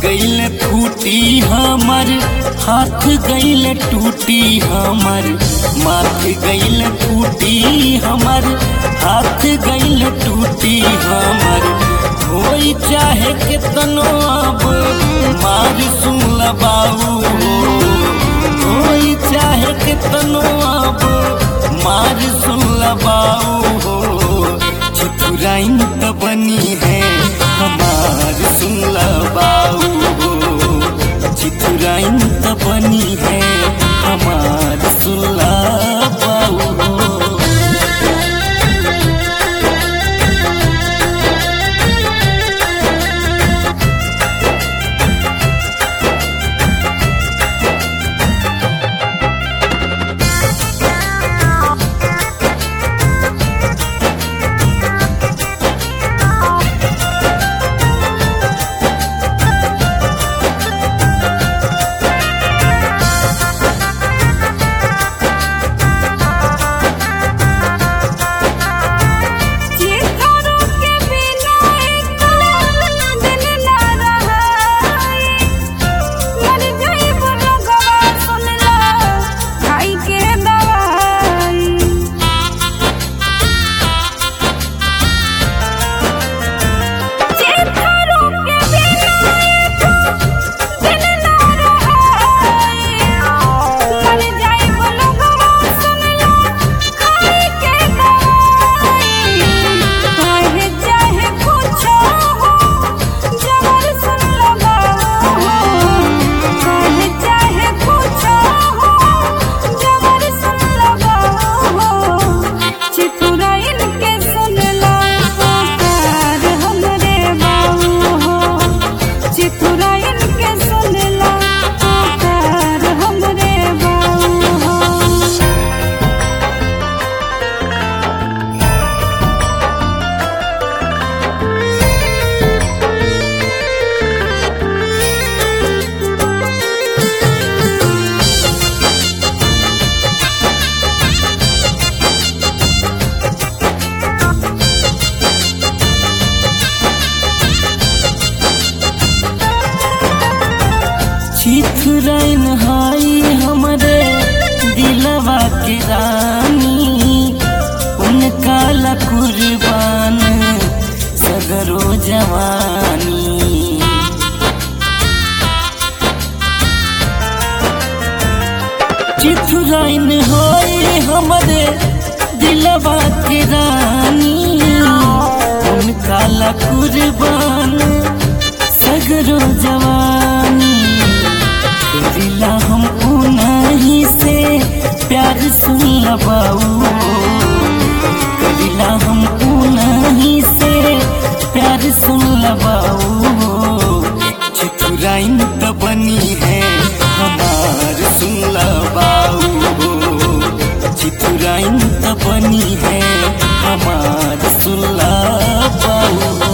गईल फूटी हमर हाथ गईल टूटी हमर माथ गईल फूटी हमर हाथ गईल टूटी हमर होई चाहे कितनो अब मार सुन लबाऊ होई चाहे कितनो अब मार सुन लबाऊ हो चतुराइन त बनी है हमार सुन लबाऊ हो चितुराइन त बनी है हमार सुन लबाऊ हो चितरू के बिना एक दिन ना रहाई मर जाइब लोगवा सुनला खाई के दवाई चितरू के बिना एक दिन ना रहाई मर जाइब लोगवा सुनला खाई के दवाई काहे चाहे कुछो हो जबर सुन लगाओ काहे चाहे कुछो हो जबर सुन लगाओ चितुराइन के सुनला पुकार हमरे बाऊ हो चितुराइन के सुनला पुकार हमरे बाऊ हो चिथुरैन हाई हमरे दिलवा के रानी उनका ला कुर्बान सगरो जवानी चिथुरैन हाई हमरे दिलवा के रानी उनका ला कुर्बान सगरो जवानी दिला हम नहीं से प्यार सुन लबाऊ कदिला हम नहीं से प्यार सुन लबाऊ चतुराइन त बनी है हमार सुन लबाऊ चितुराइन त बनी है हमार सुन लबाऊ